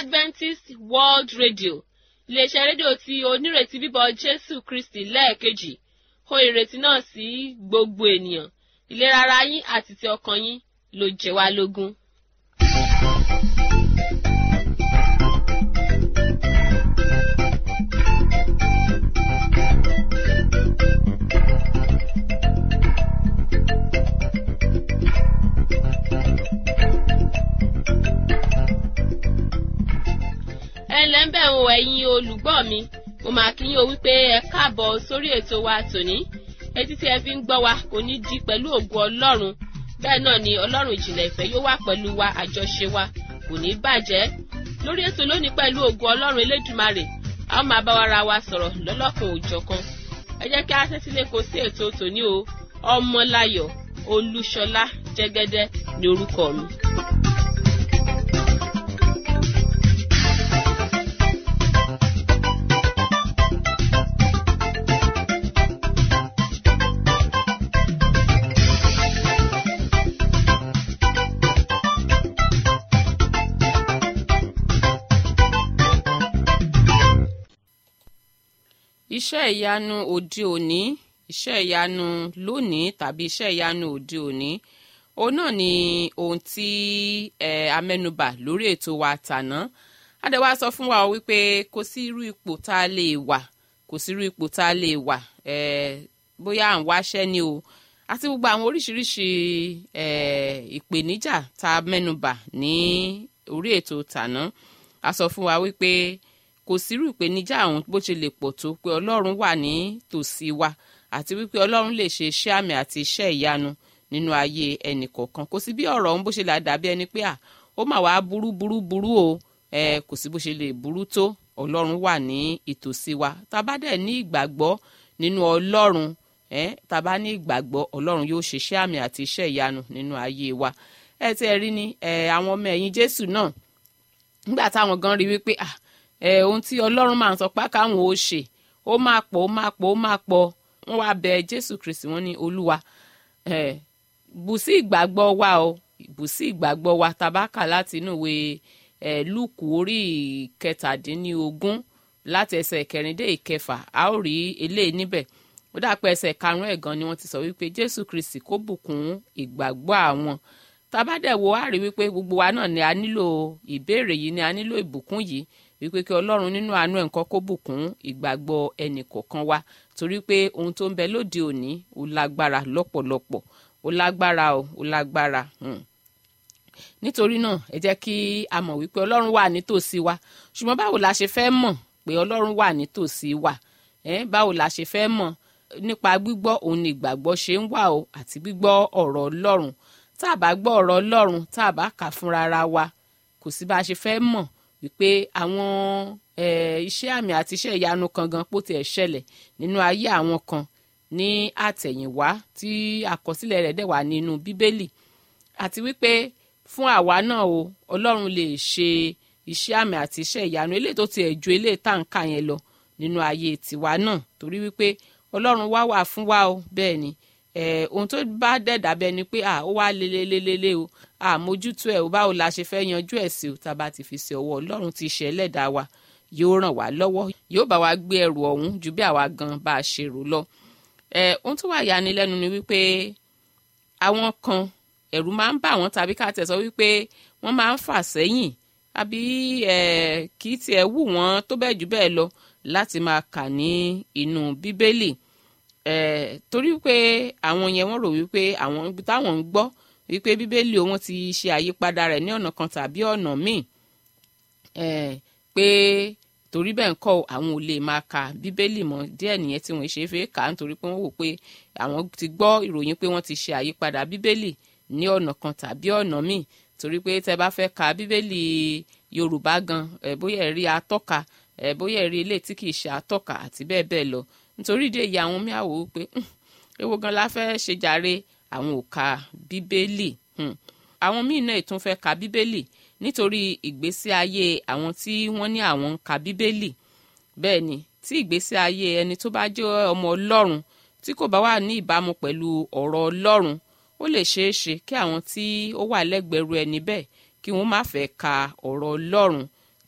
adventist world radio iléeṣẹ́ rédíò tí onírètí bíbọ̀ jésù kristi lẹ́ẹ̀kejì hó ìrètí náà sí gbogbo ènìyàn ìlera ara yín àti ti ọkàn yín ló jẹ wá lógún. ẹ ǹlẹ́ ń bẹ̀ ń wo ẹ̀yin olùgbọ́ mi mo máa kí yín o wípé ẹ káàbọ̀ sórí ètò wa tòní etí tí ẹ fi ń gbọ́ wa kò ní di pẹ̀lú ògo ọlọ́run bẹ́ẹ̀ náà ni ọlọ́run ìjìnlẹ̀ ìfẹ́ yóò wà pẹ̀lú wa àjọṣe wa kò ní bàjẹ́ lórí ètò lónìí pẹ̀lú ògo ọlọ́run elédùmarè a ó máa bá wa ra wa sọ̀rọ̀ lọ́lọ́kan òjọ̀kan ẹ jẹ́ kí a tẹ́tí lé kó sí ètò tòní o ọmọláyọ̀ olúṣọlá jẹ́gẹ́dẹ́ ni orúkọ mi. iṣẹ́ ìyanu òde òní iṣẹ́ ìyanu lónìí tàbí iṣẹ́ ìyanu òde òní òun náà ni ohun tí ẹ amẹ́nubà lórí ètò wa tàná adẹ́wà sọ fún wa wípé kò sí irú ipò tá a lè wà kò sí irú ipò tá a lè wà ẹ bóyá à ń wáṣẹ́ ni o àti gbogbo àwọn oríṣiríṣi ẹ ìpèníjà tá a mẹ́nubà ní orí ètò tàná a sọ fún wa wípé kò sírú ìpèníjà àwọn bó ṣe lè pọ̀ tó pé ọlọ́run wà ní tòsí wa àti wípé ọlọ́run lè ṣe iṣẹ́ àmì àti iṣẹ́ ìyanu nínú ayé ẹnì kọ̀ọ̀kan kò sí bí ọ̀rọ̀ ọ̀hún bó ṣe là dàbí ẹni pé à ó mà wá burú burú burú o ẹ kò sí bó ṣe lè burú tó ọlọ́run wà ní ìtòsí wa tá a bá dẹ̀ ní ìgbàgbọ́ nínú ọlọ́run ẹ tá a bá ní ìgbàgbọ́ ọlọ́run yóò ṣe iṣẹ́ àmì àti iṣẹ́ ìyanu nínú ayé wa ẹ tẹ́ ẹ rí ni ẹ àwọn ọmọ ẹ̀yìn jésù náà nígbà táwọn gan rí wípé ah ẹ ohun tí ọlọ́run máa ń sọ pé káwọn ó ṣe ó máa pọ̀ ó máa pọ̀ ó máa pọ̀ wọ́n wá bẹ jésù kristi wọ́n ní olúwa ẹ bù sí ìgbàgbọ́ wa o bù sí ìgbàgbọ́ wa tabaka láti inú ìwé ẹ lúùkù orí kẹtàdínlógún láti ẹsẹ̀ kẹrin dé ìkẹfà a ó rí eléyìí níbẹ̀ ó dàpọ̀ ẹsẹ̀ karùn-ún ẹ̀gan ni wọ́n ti sọ wípé jésù kristi kó bùkún ìgbàgbọ́ àwọn tabadẹ̀wò á rí wípé gbogbo wa náà ni a nílò ìbéèrè yìí ni a nílò ìbùkún yìí wípé kí ọlọ́run nínú àánú ẹ̀ nǹkan kó bùkún ìgbàgbọ́ ẹnì kọ̀ọ̀kan wa torí pé ohun tó ń bẹ lóde òní ó lágbára lọ́pọ̀lọpọ̀ ó lágbára o ó lágbára nítorí náà ẹ jẹ́ kí a mọ̀ wípé ọlọ́run wà nítòsí wa ṣùgbọ́n báwo la ṣe fẹ́ mọ̀ pé ọlọ́run wà nítòsí wa báwo la ṣe fẹ́ mọ̀ nípa gbígbọ́ òun ni ìgbàgbọ́ ṣe ń wà o àti gbígbọ́ ọ̀rọ̀ ọlọ́run tá a bá gbọ́ ọ̀rọ̀ ọlọ́run tá a bá kà fúnra ara wa kò sí bá a ṣe fẹ́ mọ̀ wípé àwọn iṣẹ́ àmì àti iṣẹ́ ìyanu kan gan pò tiẹ̀ ṣẹlẹ̀ nínú ayé àwọn kan ní àtẹ̀yìnwá tí àkọsílẹ̀ rẹ̀ dẹ̀ wà nínú bíbélì àti wípé fún àwa náà o ọlọ́run lè ṣe iṣẹ́ àmì àti iṣẹ́ ìyanu eléyìí tó tiẹ̀ ju eléyìí tá à ń kà yẹn lọ nínú ayé tiwa náà torí wípé ọlọ́run wá wà fún wa o bẹ́ẹ̀ ni ohun tó bá dẹ̀ dàbẹ́ ni pé ó wá lélelélele o àmójútó ẹ̀ o báwo la ṣe fẹ́ yanjú ẹ̀ sí o tá a bá ti fi sí ọwọ́ ọlọ́run ti ṣe ẹlẹ́dàá wa yóò ràn wá lọ́wọ́ yóò bá wa gbé ẹrù ọ̀hún ju bí àwa gan bá a ṣe rò lọ. ohun tó wà yanilẹ́nu ni wípé àwọn kan ẹ̀rù máa ń bà wọ́n tàbí ká tẹ̀ sọ wípé wọ́n máa ń fà sẹ́yìn àbí kì í tiẹ̀ wù wọ́n tó bẹ́ẹ̀ jù bẹ́ẹ̀ lọ láti máa kà ní inú bíbélì torí pé àwọn yẹn wọ́n rò wípé àwọn táwọn ń gbọ́ wípé bíbélì òun ti ṣe àyípadà rẹ̀ ní ọ̀nà kan tàbí ọ̀nà míì pé torí bẹ́ẹ̀ ń kọ́ àwọn ò lè máa ka bíbélì mọ́ díẹ̀ nìyẹn tí wọ́n ṣe é fẹ́ kà á nítorí pé wọ́n wò pé àwọn ti gbọ́ ìròyìn pé wọ́n ti ṣe àyípadà bíbélì ní ọ̀nà kan tàbí ọ̀nà míì torí pé tẹ́ bá fẹ́ ka bíbélì yorùbá gan bóyá ẹ̀rí atọ́ka bóyá ẹ̀rí ilé tí kìí ṣe atọ́ka àti bẹ́ẹ̀ bẹ́ẹ̀ lọ nítorí ìdí èyí àwọn míì àwò pé èwo gan la fẹ́ ṣe jàre àwọn ò ka bíbélì àwọn míì náà tún fẹ́ ka bíbélì nítorí ìgbésí ayé àwọn tí wọ́n ní àwọn ń ka bíbélì bẹ́ẹ̀ ni tí ìgbésí ayé ẹni tó bá jẹ́ ọmọ ọlọ́run tí kò bá wà ní ìbámu pẹ̀lú ọ̀rọ̀ ọlọ́run ó lè ṣeé ṣe kí àwọn tí ó wà lẹ́gbẹ̀ẹ́rú ẹni bẹ́ẹ̀ kí wọ́n má fẹ́ ka ọ̀rọ̀ ọlọ́run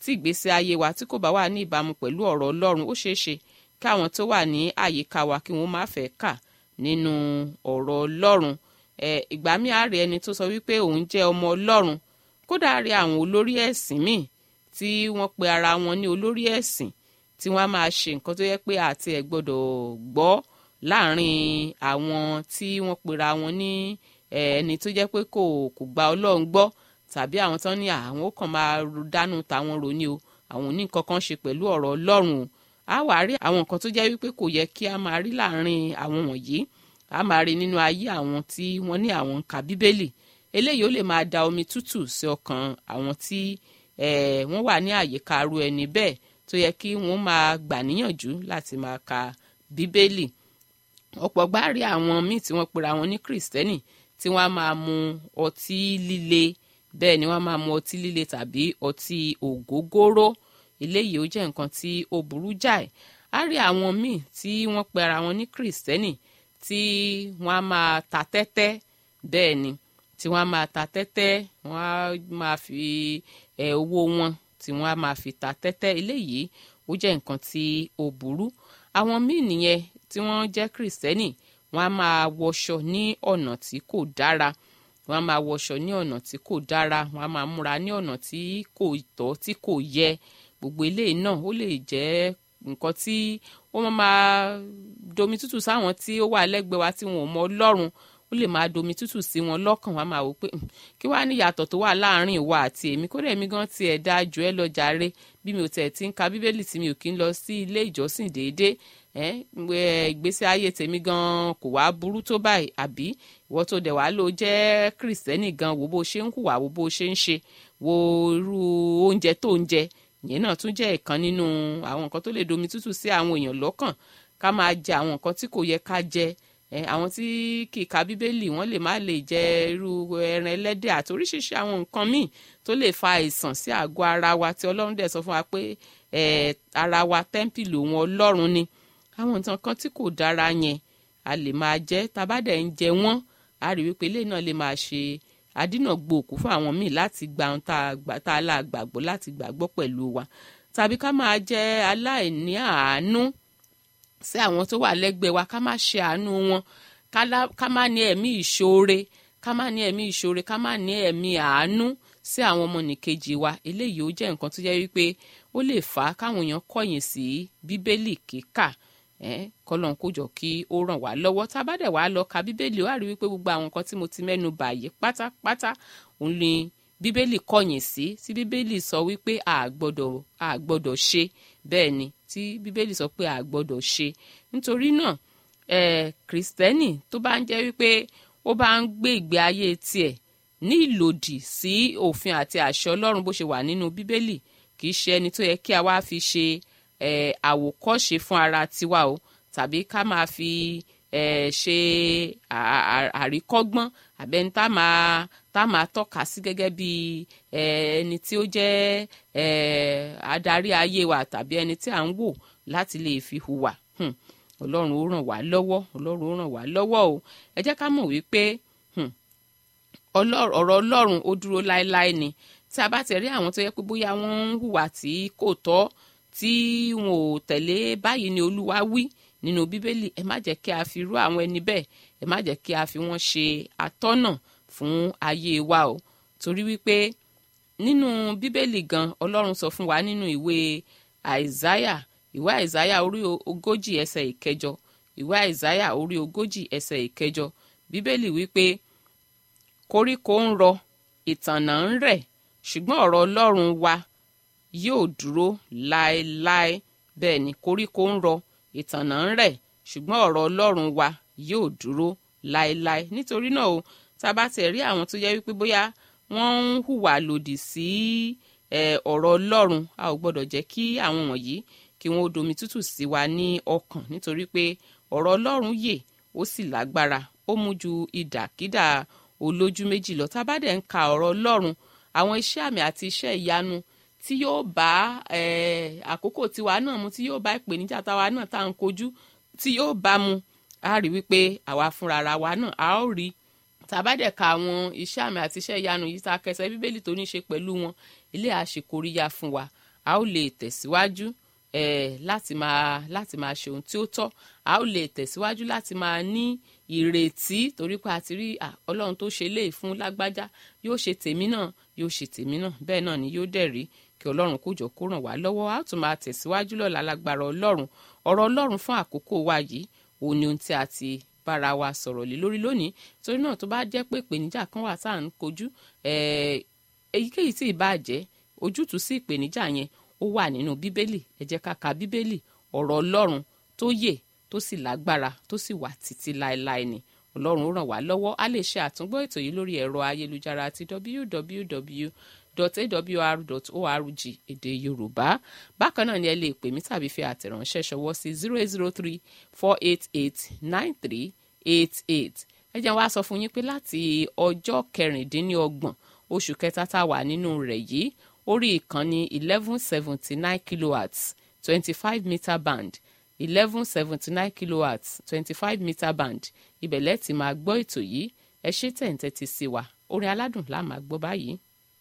tí ìgbésí ayé wa tí kò bá wà ní ìbámu pẹ̀lú ọ̀rọ̀ ọlọ́run ó ṣeé ṣe kí àwọn tó wà ní àyíká wa kí wọ́n má fẹ́ kà nínú ọ̀rọ̀ ọlọ́run ìgbà míì á rí ẹni tó sọ wípé òun jẹ́ ọmọ ọlọ́run kódà rí àwọn olórí ẹ̀sìn míì tí wọ́n pe ara wọn ní olórí ẹ̀sìn tí wọ́n á máa ṣe nǹkan tó yẹ pé àti ẹ̀ gbọ́dọ̀ gbọ́ láàrin àwọn tí wọ́n pera wọn ní ẹni tó jẹ́ pé kò kò gba ọlọ́run gbọ́ tàbí àwọn tán ní àwọn kàn máa dánú tàwọn rò ní o àwọn ò ní nǹkan kan ṣe pẹ̀lú ọ̀rọ̀ ọlọ́run o á wàá rí àwọn nǹkan tó jẹ́ wípé kò yẹ kí a máa rí láàrin àwọn wọ̀nyí a máa rí nínú ayé àwọn tí wọ́n ní àwọn ń ka bíbélì eléyìí ó lè máa da omi tútù sí ọkàn àwọn tí wọ́n wà ní àyíká aru ẹni bẹ́ẹ̀ tó yẹ kí wọ́n máa gbà níyànjú láti máa ka bíbélì ọ̀pọ̀ gbá rí àwọn míì tí wọ́n pera wọn ní kìrìsìtẹ́nì tí wọ́n á máa mu ọtí líle bẹ́ẹ̀ ni wọ́n á máa mu ọtí líle tàbí ọtí ògógóró eléyìí ó jẹ́ nǹkan tí ó burú jáì á rí àwọn míì tí wọ́n pera wọn ní kìrìsìtẹ́nì tí wọ́n á máa ta tẹ́tẹ́ bẹ́ẹ̀ ni tí wọ́n á máa ta tẹ́tẹ́ wọ́n á máa fi ẹ̀ owó wọn tí wọ́n á máa fi ta tẹ́tẹ́ eléyìí ó jẹ́ nǹkan tí ó burú àwọn míì nìyẹn tí wọ́n jẹ́ kìrìsìtẹ́nì wọ́n á máa wọṣọ ní ọ̀nà tí kò dára wọ́n á máa wọṣọ ní ọ̀nà tí kò dára wọ́n á máa múra ní ọ̀nà tí kò tọ́ tí kò yẹ gbogbo eléyìí náà ó lè jẹ́ nǹkan tí ó máa domi tútù sáwọn tí ó wà lẹ́gbẹ̀ẹ́ wa tí wọn ò mọ ọlọ́run ó lè máa domi tútù sí wọn lọ́kàn wọn máa wò pé kí wàá ní ìyàtọ̀ tó wà láàrin ìwà àti èmi kódà èmi gan tiẹ̀ dáa jù ẹ́ lọ jàre bí mi ò tẹ̀ ti ń ka bíbélì tí mi ò kí ń lọ sí ilé ìjọsìn déédéé ìgbésí ayé tèmi gan kò wá burú tó báyìí àbí ìwọ tó dẹ̀ wá ló jẹ́ kìrìsìtẹ́nì gan wo bó ṣe ń hùwà wo bó ṣe ń ṣe wo irú oúnjẹ tó ń jẹ ìyẹn náà tún jẹ́ ìkan nínú àwọn nǹkan tó lè domi tútù sí àwọn èèyàn lọ́kàn ká máa jẹ àwọn nǹkan tí kò yẹ ká jẹ àwọn tí kì í ka bíbélì wọ́n lè má lè jẹ irú ẹran ẹlẹ́dẹ̀ àti oríṣiríṣi àwọn nǹkan míì tó lè fa àìsàn sí àgọ́ ara wa tí ọlọ́run dẹ̀ sọ fún wa pé ara wa tẹ́ḿpìlì òun ọlọ́run ni àwọn nǹkan kan tí kò dára yẹn a lè máa jẹ tabadẹ̀ ń jẹ wọ́n a rí wípé ilé náà lè máa ṣe àdínàgbò òkú fún àwọn míì láti gba ohun tá a là gbàgbọ́ láti gbàgbọ́ pẹ̀lú wa tàbí ká máa jẹ aláìní àánú sí àwọn tó wà lẹ́gbẹ̀ẹ́ wa ká má ṣe àánú wọn ká má ní ẹ̀mí ìṣoore ká má ní ẹ̀mí ìṣoore ká má ní ẹ̀mí àánú sí àwọn ọmọnìkejì wa eléyìí ó jẹ́ nǹkan tó jẹ́ wípé ó lè fà á káwọn èèyàn kọ̀yìn sí bíbélì kíkà kọlọ́n kó jọ kí ó ràn wá lọ́wọ́ tá a bá dẹ̀ wá lọ ka bíbélì ó wá rí wípé gbogbo àwọn nǹkan tí mo ti mẹ́nu bà yìí pátápátá òun ni bíbélì kọ̀yìn sí tí bíbélì sọ wípé a gbọ́dọ̀ a gbọ́dọ̀ ṣe bẹ́ẹ̀ ni tí bíbélì sọ pé a gbọ́dọ̀ ṣe nítorí náà ẹ̀ kìrìsìtẹ́nì tó bá ń jẹ́ wípé ó bá ń gbé ìgbé ayé tiẹ̀ ní ìlòdì sí òfin àti àṣẹ ọlọ́run bó ṣe wà nínú bíbélì kì í ṣe ẹni tó yẹ kí a wá fi ṣe àwòkọ́ṣe fún ara tiwa o tàbí ká máa fi ṣe àríkọ́gbọ́n àbẹ́ni tá máa tá máa tọ́ka sí gẹ́gẹ́ bí ẹni tí ó jẹ́ adarí ayé wa tàbí ẹni tí à ń wò láti lè fi hùwà ọlọ́run ó ràn wá lọ́wọ́ ọlọ́run ó ràn wá lọ́wọ́ o ẹ jẹ́ ká mọ̀ wípé ọ̀rọ̀ ọlọ́run ó dúró láéláé ni tí a bá ti rí àwọn tó yẹ pé bóyá wọ́n ń hùwà tí kò tọ́ tí wọn ò tẹ̀lé báyìí ni olúwa wí nínú bíbélì ẹ má jẹ́ kí a fi rú àwọn ẹni bẹ́ẹ̀ ẹ má jẹ́ kí a fi wọ́n ṣe atọ́nà fún ayé wa o torí wípé nínú bíbélì gan ọlọ́run sọ fún wa nínú ìwé àìsáyà ìwé àìsáyà orí ogójì ẹsẹ̀ ìkẹjọ ìwé àìsáyà orí ogójì ẹsẹ̀ ìkẹjọ bíbélì wípé koríko ń rọ ìtànà ń rẹ̀ ṣùgbọ́n ọ̀rọ̀ ọlọ́run wa yóò dúró láéláé bẹ́ẹ̀ ni koríko ń rọ ìtànà ń rẹ̀ ṣùgbọ́n ọ̀rọ̀ ọlọ́run wa yóò dúró láéláé nítorí náà o tá a bá tẹ̀ rí àwọn tó yẹ wípé bóyá wọ́n ń hùwà lòdì sí ọ̀rọ̀ ọlọ́run a ò gbọ́dọ̀ jẹ́ kí àwọn wọ̀nyí kí wọ́n ó domi tútù sí wa ní ọkàn nítorí pé ọ̀rọ̀ ọlọ́run yè ó sì lágbára ó mú ju ìdàkídà olójú méjì lọ tá a bá dẹ̀ ń ka ọ̀rọ̀ ọlọ́run àwọn iṣẹ́ àmì àti iṣẹ́ ìyanu tí yóò bá àkókò tiwa náà mu tí yóò bá ìpèníjà táwa náà tá à ń kojú tí yóò bá mu a rí wípé àwa fúnra ara wa náà a ó rí tàbádẹ̀ ka àwọn iṣẹ́ àmì àti iṣẹ́ ìyanu yìí tá a kẹsẹ̀ bíbélì tó ní í ṣe pẹ̀lú wọn ilé àṣekóríyá fún wa a ó lè tẹ̀síwájú eh, láti máa láti máa ṣe ohun tí ó tọ́ a ó lè tẹ̀síwájú láti máa ní ìrètí torí pé a ti rí ọlọ́run tó ṣe léè fún lágbájá yóò ṣe tèmi náà yóò ṣe tèmi náà bẹ́ẹ̀ náà ni yóò dẹ̀ rí kí ọlọ́run kó jọ kó ràn wá lọ́wọ́ a ó tún máa tẹ̀síwájú lọ́la lágbára ọlọ́run ọ̀rọ̀ ọlọ́run fún àkókò wa yìí òun ni ohun tí a ti bára wa sọ̀rọ̀ lé lórí lónìí torí náà tó bá jẹ́ pé ìpèníjà kan wà tá à ń kojú èyíkéyìí tí ì bá jẹ́ ojútùú sí ìpèníjà yẹn ó wà nínú bíbélì ẹ jẹ́ ká ka bíbélì ọ̀rọ̀ ọlọ́run tó yè tó sì lágbára tó sì wà títí láéláé ni ọlọ́run ó ràn wá lọ́wọ́ a lè ṣe àtúngbọ́ ètò yìí lórí ẹ̀rọ ayélujára àti www.awr.org èdè yorùbá bákan náà ni ẹ lè pè mí tàbí fi àtẹ̀ránṣẹ́ ṣọwọ́ sí zero eight zero three four eight eight nine three eight eight ẹ jẹ́ wá sọ fún yín pé láti ọjọ́ kẹrìndínlọ́gbọ̀n oṣù kẹta tá a wà nínú rẹ̀ yìí orí ìkànnì eleven seventy nine kilowatts twenty five meter band eleven seventy nine kilowatts twenty five meter band ibẹ̀lẹ̀ tí máa gbọ́ ètò yìí ẹ ṣe tẹ̀ǹtẹ̀ ti sí wa orin aládùn la máa gbọ́ báyìí.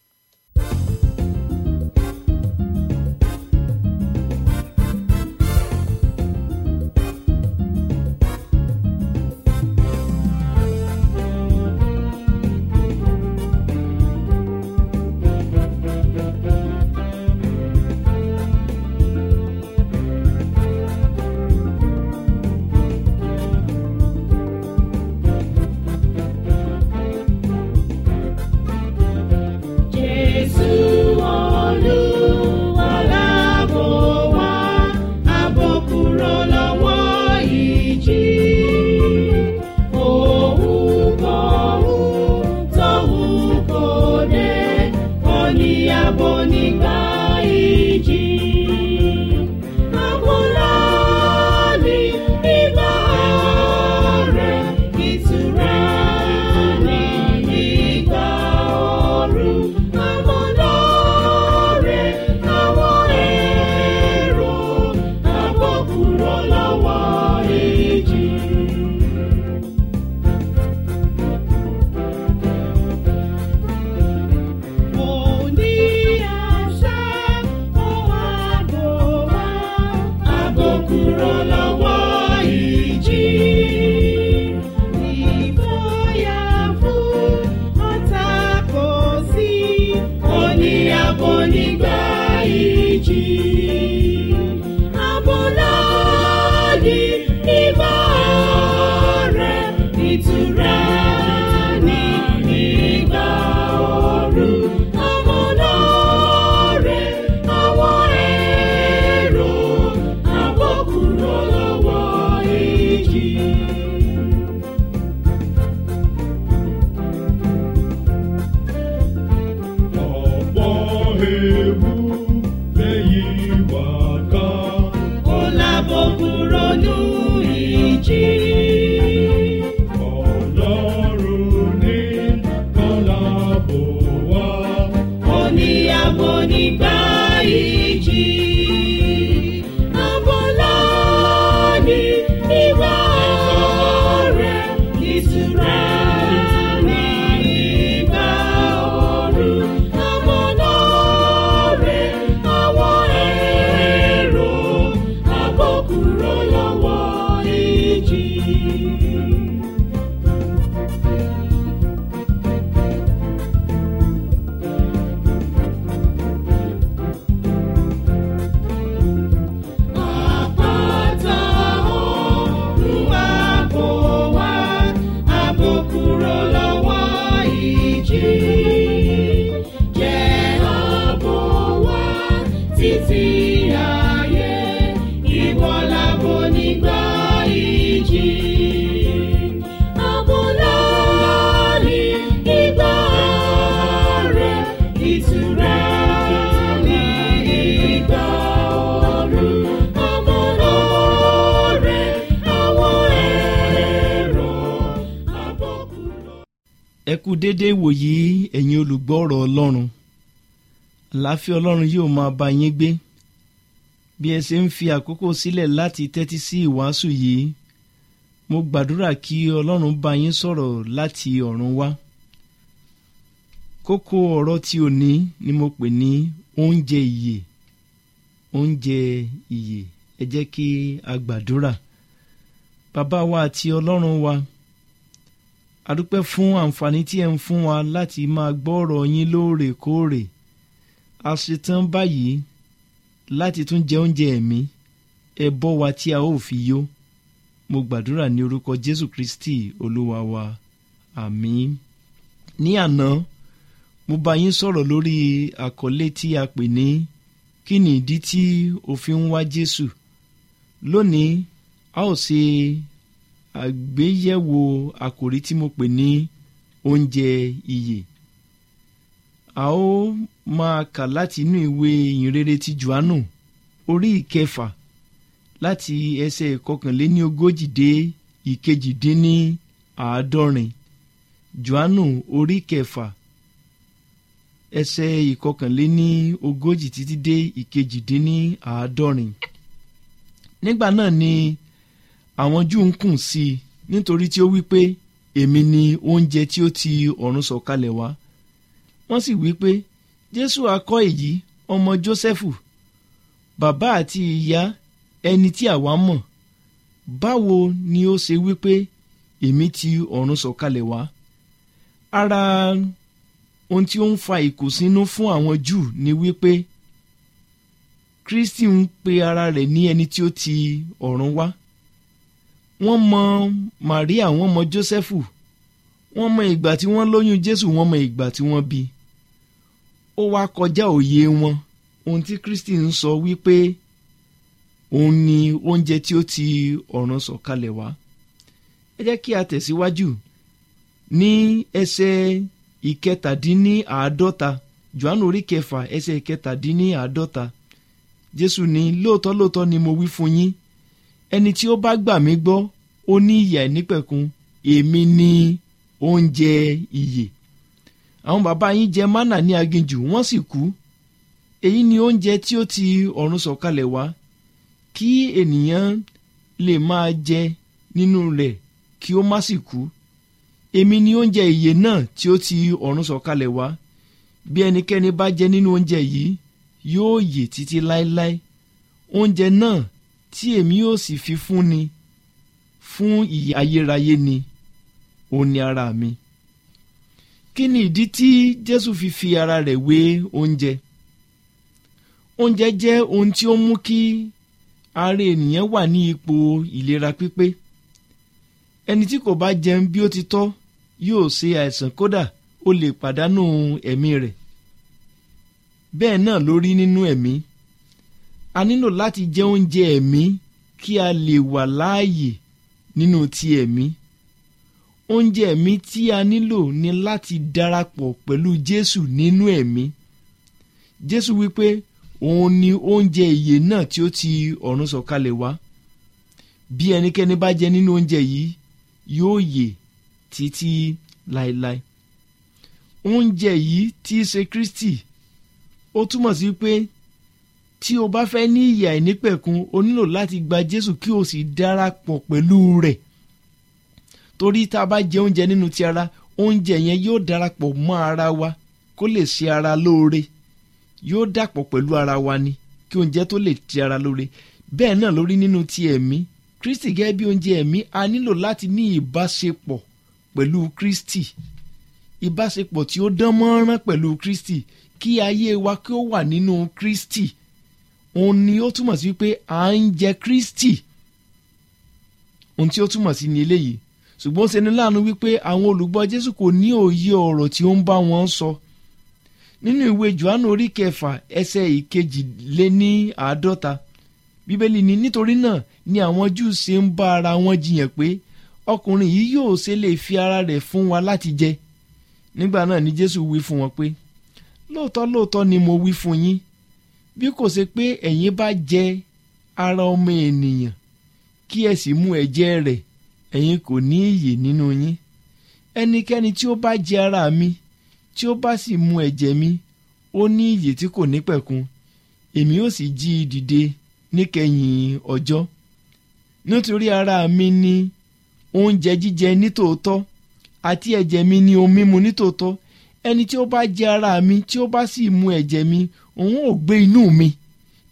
ẹ kú déédé wòyí ẹ̀yin olùgbọ́ ọ̀rọ̀ ọlọ́run àláfíà ọlọ́run yóò máa bá yín gbé bí ẹ ṣe ń fi àkókò sílẹ̀ láti tẹ́tí sí ìwàásù yìí mo gbàdúrà kí ọlọ́run bá yín sọ̀rọ̀ láti ọ̀run wá kókó ọ̀rọ̀ tí òní ni mo pè ní oúnjẹ ìyè oúnjẹ ìyè ẹ jẹ́ kí a gbàdúrà bàbá wa àti ọlọ́run wa a dúpẹ́ fún àǹfààní tí ẹ ń fún wa láti máa gbọ́ ọ̀rọ̀ yín lóòrèkóòrè a ṣetán báyìí láti tún jẹ oúnjẹ ẹ̀mí ẹ bọ́ wa tí a ó fi yó mo gbàdúrà ní orúkọ jésù kristi olúwa wa àmín ní àná mo bá yín sọ̀rọ̀ lórí àkọlé tí a pè ní kí ni ìdí tí o fi ń wá jésù lónìí a ó ṣe àgbéyẹ̀wò àkòrí tí mo pè ní oúnjẹ ìyè a ó máa kà láti inú ìwé ìyìnrere ti johannu orí ìkẹfà láti ẹsẹ̀ ìkọkànléní ogójì dé ìkejìdínní àádọ́rin johannu orí kẹfà ẹsẹ̀ ìkọkànléní ogójì títí dé ìkejìdínní àádọ́rin nígbà náà ni àwọn júù ń kùn sí i nítorí tí ó wí pé èmi ni oúnjẹ tí ó ti ọ̀run sọ̀kalẹ̀ wá wọ́n sì wí pé jésù akọ́ èyí ọmọ jósẹ́fù bàbá àti ìyá ẹni tí àwa mọ̀ báwo ni ó ṣe wí pé èmi ti ọ̀run sọ̀kalẹ̀ wá ara ohun tí ó ń fa ìkùnsínú fún àwọn júù ni wípé kristi ń pe ara rẹ̀ ní ẹni tí ó ti ọ̀run wá wọ́n mọ maria wọ́n mọ jósẹ́fù wọ́n mọ ìgbà tí wọ́n lóyún jésù wọ́n mọ ìgbà tí wọ́n bí ó wá kọjá òye wọn ohun tí kristi ń sọ wípé òun ni oúnjẹ tí ó ti ọ̀run sọ̀kalẹ̀ wá ẹ jẹ́ kí a tẹ̀síwájú ní ẹsẹ̀ ìkẹtàdínníàádọ́ta johannu orí kẹfà ẹsẹ̀ ìkẹtàdínníàádọ́ta jésù ní lóòótọ́ lóòótọ́ ni mo wí fún yín ẹni tí ó bá gbà mí gbọ́ ó ní ìyà ìnípẹ̀kun èmi ni oúnjẹ ìyè àwọn bàbá yín jẹ mánà ní aginjù wọ́n sì kú èyí ni oúnjẹ tí ó ti ọ̀run sọ̀kalẹ̀ wá kí ènìyàn lè máa jẹ nínú rẹ̀ kí ó má sì kú èmi ni oúnjẹ ìyè náà tí ó ti ọ̀run sọ̀kalẹ̀ wá bí ẹnikẹ́ni bá jẹ nínú oúnjẹ yìí yóò yè títí láéláé oúnjẹ náà tí èmi yóò sì fi fúnni fún ìyè ayérayé ni òun ni ara mi kí ni ìdí tí jésù fi fi ara rẹ̀ wé oúnjẹ oúnjẹ jẹ́ ohun tí ó mú kí ara ènìyàn wà ní ipò ìlera pípé ẹni tí kò bá jẹun bí ó ti tọ́ yóò ṣe àìsàn kódà ó lè pàdánù ẹ̀mí rẹ̀ bẹ́ẹ̀ náà ló rí nínú ẹ̀mí a nílò láti jẹ oúnjẹ ẹ̀mí kí a lè wà láàyè nínú ti ẹ̀mí oúnjẹ ẹ̀mí tí a nílò ni láti darapọ̀ pẹ̀lú Jésù nínú ẹ̀mí Jésù wípé òun ni oúnjẹ ìyè náà tí ó ti ọ̀run sọ̀kalẹ̀ wá bí ẹnikẹ́ni bá jẹ nínú oúnjẹ yìí yóò yè títí láéláé oúnjẹ yìí tí í ṣe Kristi ó túmọ̀ sí pé tí o bá fẹ́ ní ìyà ìnípẹ̀kun o nílò láti gba Jésù kí o sì darapọ̀ pẹ̀lú rẹ̀ torí tá a bá jẹ oúnjẹ nínú ti ara oúnjẹ yẹn yóò darapọ̀ mọ́ ara wa kó lè ṣe ara lóore yóò dàpọ̀ pẹ̀lú ara wa ni kí oúnjẹ tó lè ti ara lóore bẹ́ẹ̀ náà lórí nínú ti ẹ̀mí Kristi gẹ́gẹ́ bí oúnjẹ ẹ̀mí a nílò láti ní ìbáṣepọ̀ pẹ̀lú Kristi ìbáṣepọ̀ tí ó dán mọ́rán pẹ̀lú Kristi kí ayé wa kí ó wà nínú Kristi òun ni ó túmọ̀ sí pé à ń jẹ Kristi ohun tí ó túmọ̀ sí ni eléyìí ṣùgbọ́n ṣe ni láàánú wípé àwọn olùgbọ́ Jésù kò ní òye ọ̀rọ̀ tí ó ń bá wọn sọ nínú ìwé Jòhánù orí kẹfà ẹsẹ̀ ìkejìléní àádọ́ta bíbélì ni nítorí náà ni àwọn Júù ṣe ń bá ara wọn jiyàn pé ọkùnrin yìí yóò ṣe lè fi ara rẹ̀ fún wa láti jẹ nígbà náà ni Jésù wí fún wọn pé lóòótọ́ lóòótọ́ ni mo wí fún yín bí kò ṣe pé ẹ̀yin bá jẹ ara ọmọ ènìyàn kí ẹ sì mu ẹ̀jẹ̀ rẹ̀ ẹ̀yin kò ní ìyè nínú yín ẹnikẹ́ni tí ó bá jẹ ara mi tí ó bá sì mu ẹ̀jẹ̀ mi ó ní ìyè tí kò ní pẹ̀kun èmi ó sì jí i dìde níkẹyìn ọjọ́ nítorí ara mi ni oúnjẹ jíjẹ nítòótọ́ àti ẹ̀jẹ̀ mi ni ohun mímu nítòótọ́ ẹni tí ó bá jẹ ara mi tí ó bá sì mu ẹ̀jẹ̀ mi òun ò gbé inú mi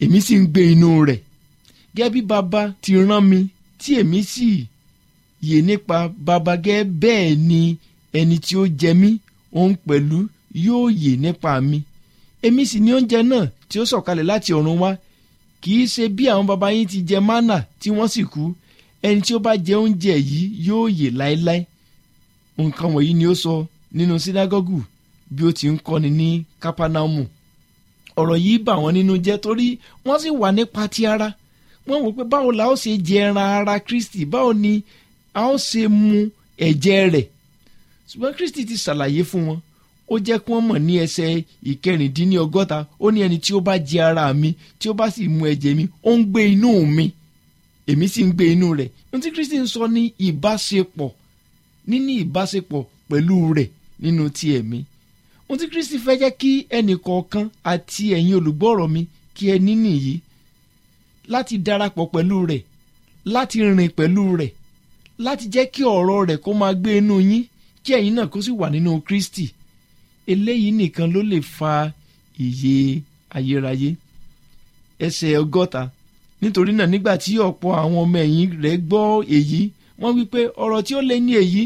èmi sì ń gbé inú rẹ̀ gẹ́gẹ́ bí baba ti rán mi tí èmi sì yè nípa baba gẹ́gẹ́ bẹ́ẹ̀ ni ẹni tí ó jẹ mí òun pẹ̀lú yóò yè nípa mi èmi sì ní oúnjẹ náà tí ó sọ̀kalẹ̀ láti ọ̀run wá kì í ṣe bí àwọn baba yín ti jẹ mánà tí wọ́n sì kú ẹni tí ó bá jẹ oúnjẹ yìí yóò yè láéláé nǹkan wọ̀nyí ni ó sọ nínú sínágọ́gù bí ó ti ń kọ́ni ní kápánámù ọ̀rọ̀ yìí bà wọ́n nínú jẹ́ torí wọ́n sì wà nípa ti ara wọ́n wò pé báwo la ó ṣe jẹ ẹran ara kristi báwo ni a ó ṣe mu ẹ̀jẹ̀ rẹ̀ ṣùgbọ́n kristi ti ṣàlàyé fún wọn ó jẹ́ kí wọ́n mọ̀ ní ẹsẹ̀ ìkẹrìndínlọ́gọ́ta ó ní ẹni tí ó bá jẹ ara mi tí ó bá sì mu ẹ̀jẹ̀ mi ó ń gbé inú mi èmi sì ń gbé inú rẹ̀ ohun tí kristi ń sọ ní ìbáṣepọ̀ níní ìbáṣepọ̀ pẹ̀lú rẹ̀ nínú ti ẹ̀mí ohun tí kristi fẹ́ jẹ́ kí ẹnì kọ̀ọ̀kan àti ẹ̀yin olùgbọ́rọ̀ mi kí ẹ ní nìyí láti darapọ̀ pẹ̀lú rẹ̀ láti rìn pẹ̀lú rẹ̀ láti jẹ́ kí ọ̀rọ̀ rẹ̀ kó máa gbé inú yín kí ẹ̀yin náà kó sì wà nínú kristi eléyìí nìkan ló lè fa ìyè ayérayé ẹsẹ̀ ọgọ́ta nítorí náà nígbà tí ọ̀pọ̀ àwọn ọmọ ẹ̀yìn rẹ̀ gbọ́ èyí wọ́n wí pé ọ̀rọ̀ tí ó lé ní èyí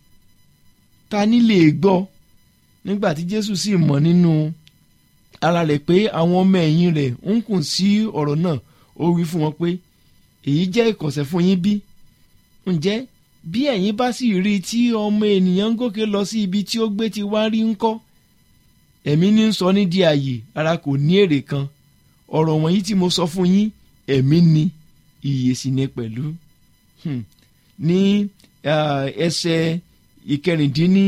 ta ni lè gbọ́ nígbà tí jésù sì mọ̀ nínú ara rẹ̀ pé àwọn ọmọ ẹ̀yìn rẹ̀ ń kùn sí ọ̀rọ̀ náà ó wí fún wọn pé èyí jẹ́ ìkọ̀sẹ̀ fún yín bí ǹjẹ́ bí ẹ̀yin bá sì rí i tí ọmọ ènìyàn ń gòkè lọ sí ibi tí ó gbé ti wá rí ńkọ́ ẹ̀mí ní ń sọ ní di àyè ara kò ní èrè kan ọ̀rọ̀ wọ̀nyí tí mo sọ fún yín ẹ̀mí ni ìyè sì ni pẹ̀lú ní ẹsẹ̀ ìkẹrìndínní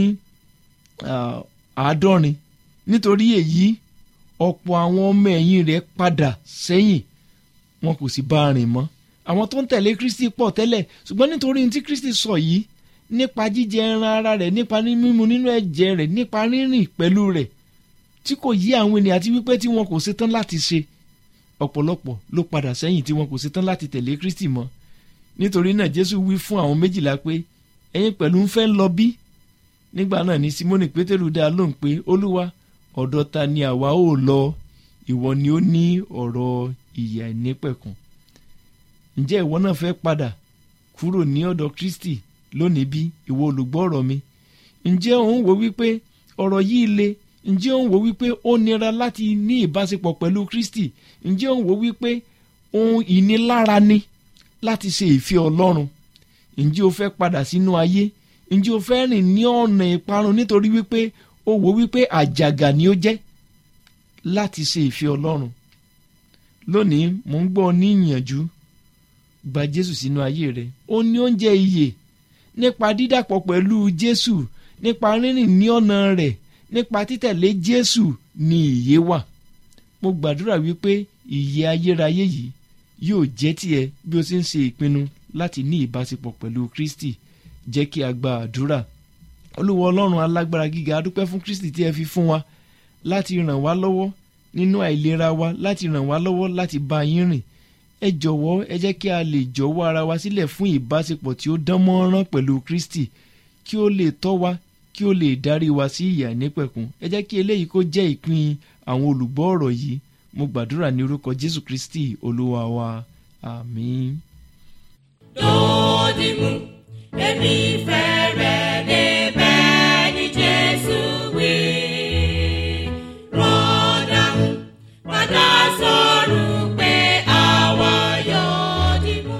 àádọ́rin nítorí èyí ọ̀pọ̀ àwọn ọmọ ẹ̀yìn rẹ̀ padà sẹ́yìn wọn kò sì bá a rìn mọ́ àwọn tó ń tẹ̀lé kristi pọ̀ tẹ́lẹ̀ ṣùgbọ́n nítorí ohun tí kristi sọ yìí nípa jíjẹ ẹran ara rẹ̀ nípa mímu nínú ẹ̀jẹ̀ rẹ̀ nípa rírìn pẹ̀lú rẹ̀ tí kò yí àwọn ènìyàn àti wípé tí wọn kò ṣetán láti ṣe ọ̀pọ̀lọpọ̀ ló padà sẹ́yìn tí wọn kò ṣetán láti tẹ̀lé kristi mọ́ nítorí náà jésù wí fún àwọn méjìlá pé ẹ̀yin pẹ̀lú ń fẹ́ lọ bí nígbà náà ni simoni pétérù dá lóhùn pé olúwa ọ̀dọ̀ ta ni àwa ó lọ ìwọ ni ó ní ọ̀rọ̀ ìyà ìnípẹ̀kun ǹjẹ́ ìwọ náà fẹ́ padà kúrò ní ọ̀dọ̀ kristi lónìí bí ìwọ olùgbọ́ ọ̀rọ̀ mi ǹjẹ́ òun wò wípé ọ̀rọ̀ yìí le ǹjẹ́ òun wò wípé ó nira láti ní ìbáṣepọ̀ pẹ̀lú kristi ǹjẹ́ òun wò wípé ohun ìnilára ni láti ṣe ìfẹ́ ọlọ́run ǹjẹ́ o fẹ́ padà sínú ayé ǹjẹ́ o fẹ́ rìn ní ọ̀nà ìparun nítorí wípé o wò wípé àjàgà ni ó jẹ́ láti ṣe ìfẹ́ ọlọ́run lónìí mò ń gbọ́ ní ìyànjú gba jésù sínú ayé rẹ ó ní oúnjẹ ìyè nípa dídàpọ̀ pẹ̀lú jésù nípa rírìn ní ọ̀nà rẹ̀ nípa títẹ̀lé jésù ni ìyè wà mo gbàdúrà wípé ìyè ayérayé yìí yóò jẹ́ tiẹ̀ bí o ṣe ń ṣe ìpinnu láti ní ìbáṣepọ̀ pẹ̀lú kristi jẹ́ kí a gba àdúrà olúwa ọlọ́run alágbára gíga adúpẹ́ fún kristi tí ẹ fi fún wa láti ràn wá lọ́wọ́ nínú àìlera wa láti ràn wá lọ́wọ́ láti bá yín rìn ẹ jọ̀wọ́ ẹ jẹ́ kí a lè jọ̀wọ́ ara wa sílẹ̀ fún ìbáṣepọ̀ tí ó dán mọ́rán pẹ̀lú kristi kí ó lè tọ́ wa kí ó lè darí wa sí ìyà nípẹ̀kun ẹ jẹ́ kí eléyìí kó jẹ́ ìpín àwọn olùgbọ́ ọ̀rọ̀ yìí mo gbàdúrà ní orúkọ jésù kristi olúwa wa àmín. dòdìmú èmi fẹ́ rẹ̀ débẹ̀ ní jésù wí. rọ́dà padà sọ̀rọ̀ pé àwa yóò dìmú.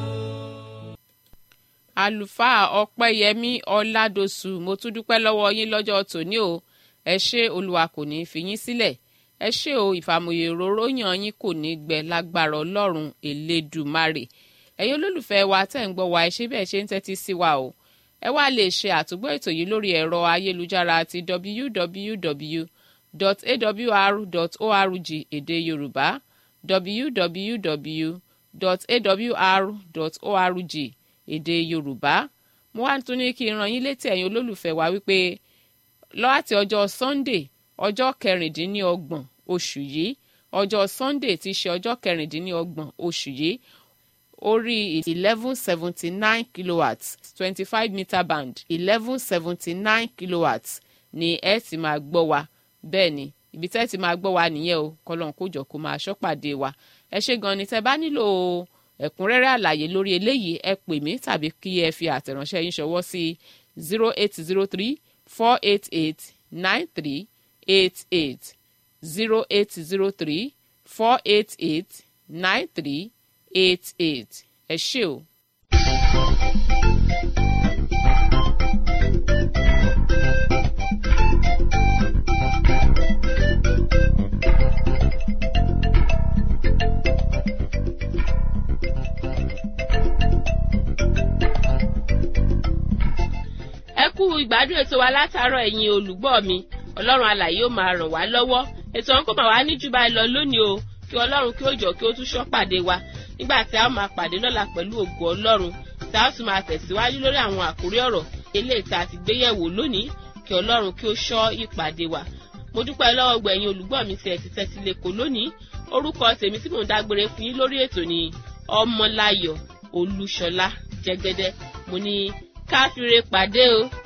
àlùfáà ọpẹ́yẹmí ọládọ̀sù mo tún dúpẹ́ lọ́wọ́ yín lọ́jọ́ tòní o ẹ ṣé olúwa kò ní í fi yín sílẹ̀ ẹ ṣé o ìfàmòye òróró yàn yín kò ní gbẹ lágbára ọlọ́run elédùmarè ẹ̀yin olólùfẹ́ wa tẹ̀ ń gbọ́ wa ẹ ṣé bẹ́ẹ̀ ṣe ń tẹ́tí sí wa o ẹ wá lè ṣe àtúgbọ́ ètò yìí lórí ẹ̀rọ ayélujára ti www.awr.org èdè yorùbá www.awr.org èdè yorùbá mo wá tún ní kí n rán yín létí ẹ̀yin olólùfẹ́ wa wípé láti ọjọ́ sunday ọjọ́ kẹrìndínlọ́gbọ̀n oṣù yìí ọjọ́ sunday ti ṣe ọjọ́ kẹrìndínlọ́gbọ̀n oṣù yìí orí eleven seventy nine kilowatts twenty five meter band eleven seventy nine kilowatts ni ẹ ti máa gbọ́ wa bẹ́ẹ̀ ni ibi tẹ́ ti máa gbọ́ wa nìyẹn o kọ́lọ́n kó jọ kó máa ṣọ́pàdé wa ẹ ṣe gan ni tẹ́ bá nílò ẹ̀kúnrẹ́rẹ́ àlàyé lórí eléyìí ẹ pè mí tàbí kí ẹ fi àtẹ̀ránṣẹ́ yín ṣọwọ́ sí zero eight zero three four eight eight nine three eight eight zero eight zero three four eight eight nine three eight eight ẹ ṣé o. ẹ kú ìgbádùn ètò wa látàárọ̀ ẹ̀yin olùgbọ́ mi ọlọ́run alàyè ó máa ràn wá lọ́wọ́ ètò ọ̀hún kò máa wá ní jù báyìí lọ lónìí o kí ọlọ́run kí ó jọ kí ó tún ṣọ́ pàdé wa nígbà tí a ó máa pàdé lọ́la pẹ̀lú ògo ọlọ́run tí a ó sì máa tẹ̀síwájú lórí àwọn àkórí ọ̀rọ̀ eléyìí tá a ti gbé yẹ̀wò lónìí kí ọlọ́run kí ó ṣọ́ ìpàdé wa mo dúpẹ́ lọ́wọ́ gbẹ̀yìn olùgbọ́ mi tí ẹ ti tẹ́tí lẹ́kọ̀ọ́ lónìí orúkọ tèmi tí mò ń dágbére fún yín lórí ètò ni ọmọláyọ̀ olúṣọlá jẹ́gẹ́dẹ́ mo ní káfíńre pàdé o.